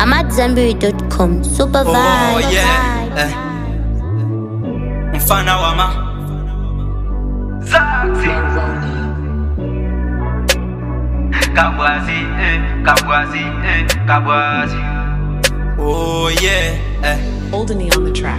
AmadZanbury.com. Super Oh vibe. yeah eh. Mfana wama Zaxi Kabwazi eh, Kabwazi eh, Kabwazi Oh yeah eh. Oldeny on the track.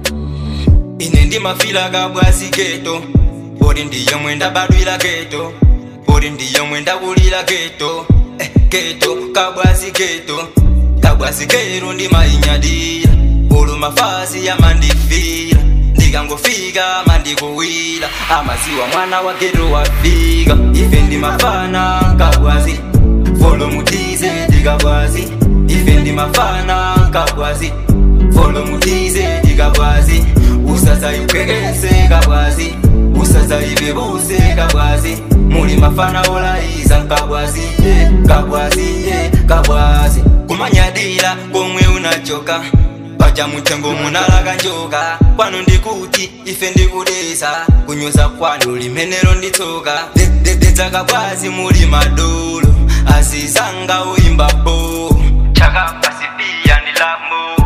ine ndimafila kabwazi keto poti ndiyo mwenda badwila keto poti ndiyo mwenda kulila keto eh, keto kabwazi keto kabwazi keto ndimayinyadira ulu mafasi yamandifira ndikangofika mandikuwira amaziwa mwana wa keto wafika ife ndimafana kabwazi volomutize ndikabwazi ife ndimafana kabwazi volomutize ndikabwazi usazayipwekese kabwazi usazayibebuse kabwazi muli mafana olayiza nkabwazi ye kabwazi ye kabwazi kumanyadira komwe unachoka paja mutengo munalaga njoka kwanu ndikuti ife ndikudesa kunyoza kwanu limenelo nditsoka dedededza kabwazi muli madolo azizanga uimbapo chakapasipiya ndilamo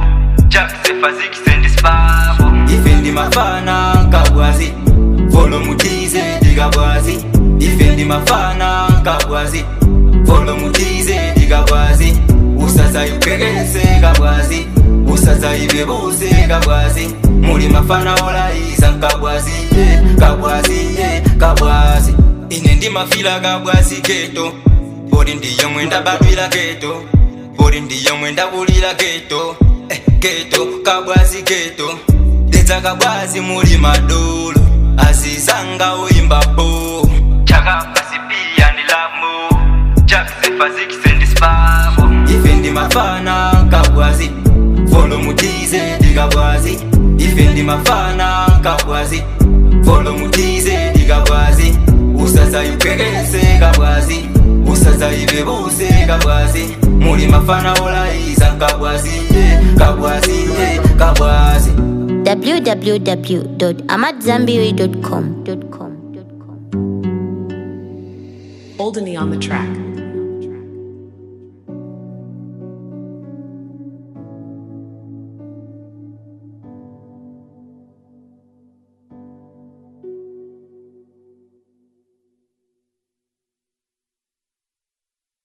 chakisefazikisendisipavo ife ndimafana kabwazi volomutize ndikabwazi ife ndimafana kabwazi volomutize ndikabwazi usazayipwekese kabwazi usazayibebuse kabwazi muli mafana olayiza nkabwazi ye kabwazi ye kabwazi ine ndimafila kabwazi keto poti ndiyo mwenda badwila keto poti ndiyo mwenda kulila keto eh, keto kabwazi keto dedza kabwazi muli madolo azizanga uimbapo chakapasipiya ndilamo chakisefazikisendisipavo ife ndimafana kabwazi volomutize ndikabwazi ife ndimafana kabwazi volomutize ndikabwazi usazayipwekese kabwazi usazayibebuse kabwazi muli mafana olayiza nkabwazi ye kabwazi ye kabwazi www.amadzanbury.com. Oldeny on the track.